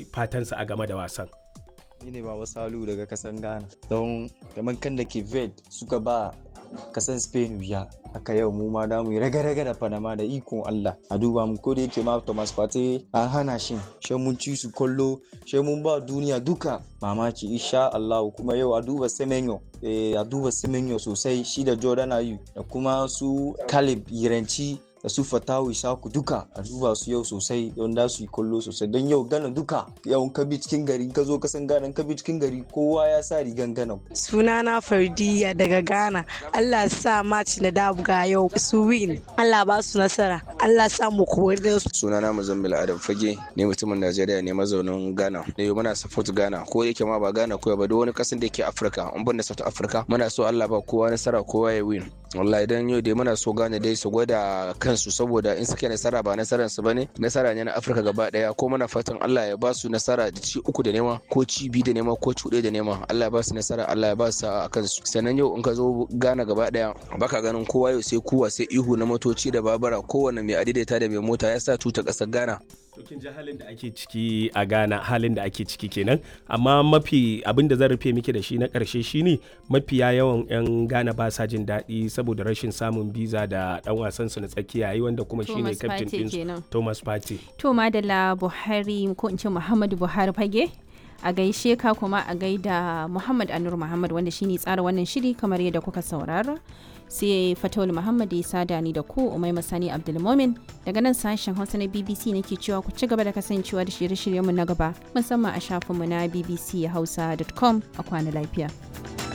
fatansa a game da wasan ni ne baba salu daga kasan ghana don kamar kan da ke ved suka ba kasan spain wuya haka yau mu ma damu raga-raga da panama da ikon allah a duba mu ko da yake ma thomas partey an hana shi shi mun ci su kallo shi mun ba duniya duka mamaki insha allah kuma yau a duba semenyo eh, a duba semenyo sosai shi da jordan ayu da kuma su caleb yiranci da su fatawu isaku duka a duba su yau sosai don da su yi kallo sosai don yau gana duka yau ka bi cikin gari ka zo ka san gana ka bi cikin gari kowa ya sa rigan gana sunana fardiya daga ghana allah sa match na dabuga yau su win allah ba su nasara allah sa mu kowar su sunana muzammil adam fage ne mutumin najeriya ne mazaunin ghana da yau muna support ghana ko yake ma ba ghana ko ba duk wani kasan da yake afirka in ban da south africa muna so allah ba kowa nasara kowa ya win wallahi dan yau dai muna so gane dai su gwada kansu saboda in suke nasara ba nasaran su bane nasara ne na afirka gaba daya ko muna fatan allah ya ba su nasara da ci uku da nema ko ci biyu da nema ko ci da nema allah ya ba su nasara allah ya ba su a kansu sannan yau in ka zo gana gaba daya baka ganin kowa yau sai kuwa sai ihu na motoci da babura kowane mai adaidaita da mai mota ya sa tuta kasar ghana to kin ji halin da ake ciki a Ghana halin da ake ciki kenan amma mafi abin da zan rufe miki da shi na karshe shine mafiya yawan yan Ghana ba sa jin daɗi saboda rashin samun biza da dan wasan su na tsakiya yi wanda kuma shine Thomas captain Partey din kenan. Thomas Partey To Madalla Buhari ko in ce Muhammadu Buhari fage a gaishe ka kuma a gaida Muhammad Anur Muhammad wanda shine tsara wannan shiri kamar yadda kuka saurara. Sai Fatawul Muhammad ya sada ni da ku Umai Masani Abdulmomin daga nan sashen Hausa na BBC nake cewa ku ci gaba da kasancewa da shirye-shiryenmu na gaba musamman a shafinmu na bbchausa.com a kwana lafiya.